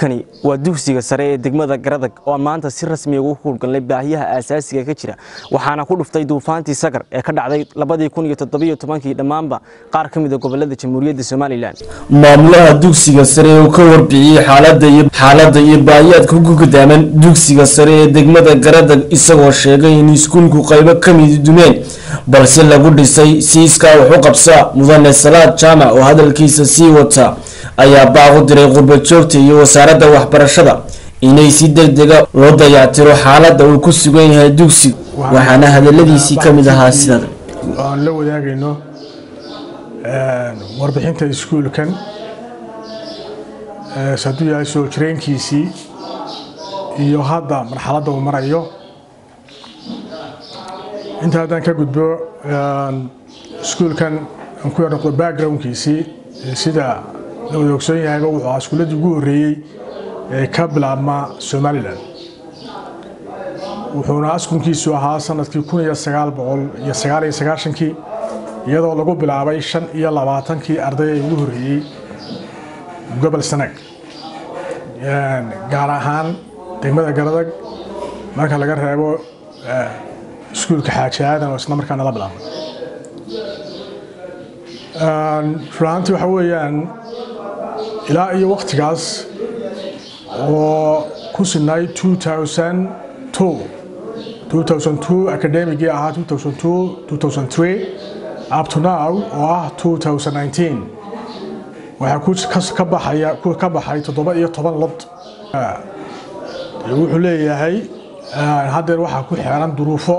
kani waa dugsiga sare ee degmada garadag oo maanta si rasmiya ugu howlgalnay baahiyaha aasaasiga ka jira waxaana ku dhuftay duufaantii sagar ee ka dhacday labadii kun iyo toddobiyo tobankii dhammaanba qaar ka mid a gobolada jamhuuriyadda somalilan maamulaha dugsiga sare uu ka warbixiyey xaaladda iyo baahiyaadka ku gudaaman dugsiga sare ee degmada garadag isagoo sheegay in iskuulku qaybo ka midi dumeen balse lagu dhisay siiskaa wax u qabsa mudane salaad jaamac oo hadalkiisa sii wata ayaa baaq u diray qurbajoogta iyo wasaaradda waxbarashada inay si degdega loo dayactiro xaaladda uu ku sugan yahay dugsiga waxaana hadaladiisii ka mid ahaa sidan aan la wadaagayno warbixinta iskuulkan hadduu yahay soo jireenkiisii iyo hadda marxaladda uu marayo inta haddaan ka gudbo iskuulkan aan ku yarnoqdo backgroundkiisii sida la wada ogsoon yahayba wuxuu ahaa iskuulladii ugu horreeyey ee ka bilaabma somalilan wuxuuna askunkiisu ahaa sanadkii kun iyo sagaal boqol iyo sagaal iyo sagaashankii iyadoo lagu bilaabay shan iyo labaatankii arday ee ugu horreeyey gobol sanag gaar ahaan degmada garadag marka laga reebo iskuulka xaaji aadan oo isla markaana la bilaabay runaantii waxa weeyaan ilaa iyo waktigaas oo ku sinay academigii ahaa up to now oo ah waxaa ka baxay toddoba iyo toban lod wuxuu leeyahay haddeer waxaa ku xeeran duruufo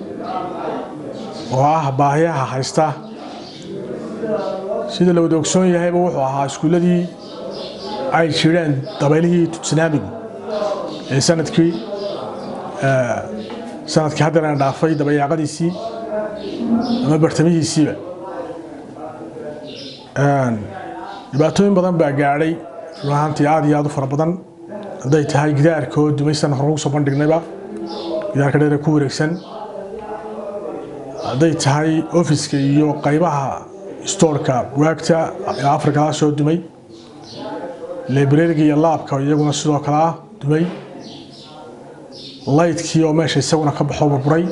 oo ah baahiyaha haysta sida la wada ogsoon yahayba wuxuu ahaa iskuulladii ay jireen dabaylihii tsunaamigu ee sanadkii sanadkii haddeerana dhaafay dabayaaqadiisii ama bartamihiisiiba dhibaatooyin badan baa gaadhay runahaantii aad iyo aad u fara badan hadday tahay gidaarka oo dumaysan hore ugu soo bandhignayba gidaarka dheer ee ku wareegsan hadday tahay ofiska iyo qaybaha stoorka bugaagta ee afrikala soo dumay librariga iyo laabka iyaguna sidoo kale ah dumay laydkii oo meesha isaguna ka baxo burburay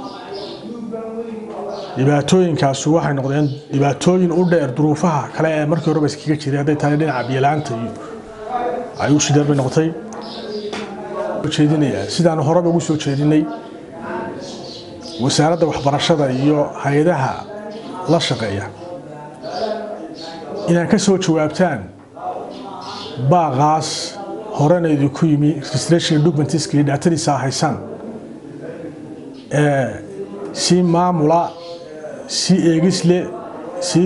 dhibaatooyinkaasu waxay noqdeen dhibaatooyin u dheer duruufaha kale ee markii horeba iskaga jiray hadday tahay dhinaca biyalaanta iyo ay u shideer bay noqotay jeedinaya sidaan horeba ugu soo jeedinay wasaaradda waxbarashada iyo hay-adaha la shaqeeya inaad ka soo jawaabtaan baaqaas horena idinku yimi registration documentiska iyo dhaatadiisa haysaan si maamula si eegisle si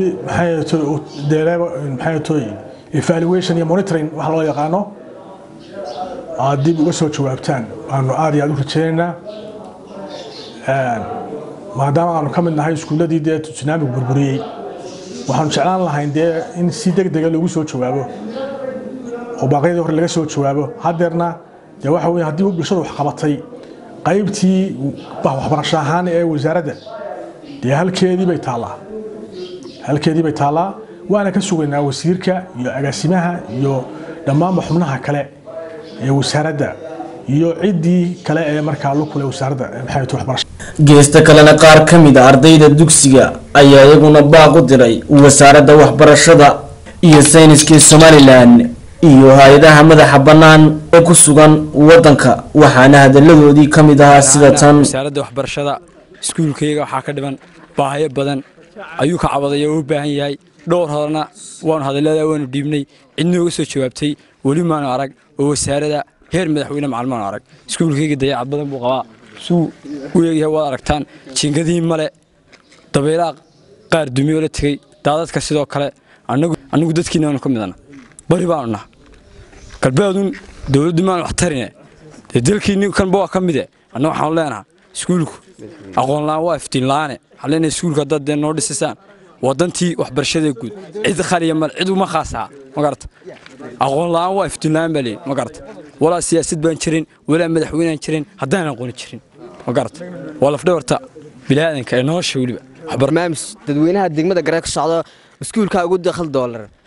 maxay evaluation iyo monitoring wax loo yaqaano aad dib uga soo jawaabtaan waanu aad iyo aad u rajaynaynaa maadaama aanu ka mid nahay iskuulladii dee tsunaamigu burburiyey waxaanu jeclaan lahayn dee in si deg dega loogu soo jawaabo oo baaqyadii hore laga soo jawaabo haddeerna dee waxa weye haddii bulshadu wax qabatay qaybtii waxbarasho ahaan ee wasaaradda dee halkeedii bay taallaa halkeedii bay taallaa waana ka sugaynaa wasiirka iyo agaasimaha iyo dhammaanba xubnaha kale ee wasaaradda iyo ciddii kale ee markaa lukule wasaaradda maxay waxbarasho geesta kalena qaar ka mid a ardayda dugsiga ayaa iyaguna baaq u diray wasaaradda waxbarashada iyo sayniska somalilan iyo hay-adaha madaxa bannaan ee ku sugan wadanka waxaana hadaladoodii ka mid ahaa sida tan wasaaradda waxbarashada iskuulkayga waxaa ka dhiman baahayo badan ayuu ka cabaday oo u baahan yahay dhowr horena waanu hadallada waanu dhiibnay cidnooga soo jawaabtay weli maanu arag oo wasaarada heer madaxweyne macalmaanu arag iskuulkayga dayacad badan buu qabaa suu u eegyahay waad aragtaan jiingadihii male dabaylaha qaar dumiyoo la tegey daadadka sidoo kale annagu dadkiinaanu ka midana bari baanu naha galbeedun dowladdu maanu wax tarine dee dalkiinni kanba waa ka mide anna waxaanu leenaha iskuulku aqoon la'aan waa iftiin la'aane waxaan leenahay iskuulku haddaad dee noo dhisisaan wadantii waxbarashada guud cid khaliya male cid uma khaasaha ma garata aqoon la'aan waa iftiin la'aan baa leeyihin ma garata walaa siyaasad baan jirin walaa madaxweynaan jirin haddaan aqooni jirin ma garata waa lafdhabarta bilaadanka ee nolosha weliba barnaamij dadweynaha degmada garee ka socdo iskuulka ugu dakhal doolar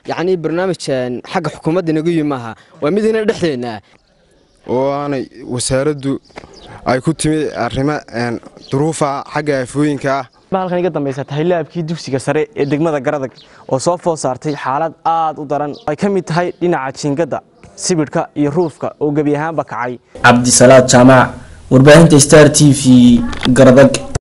yacnii barnaamij xagga xukuumadda inagu yimi maaha waa mid ina dhexdeenna oo aanay wasaaraddu ay ku timid arrimo duruufa xagga aafooyinka ah halkan iga dambaysa tahay laabkii dugsiga sare ee degmada garadag oo soo food saartay xaalad aad u daran ay ka mid tahay dhinaca jiingada sibidhka iyo ruufka oo gebi ahaanba kacay cabdisalaad jaamac warbaahinta star t v garadag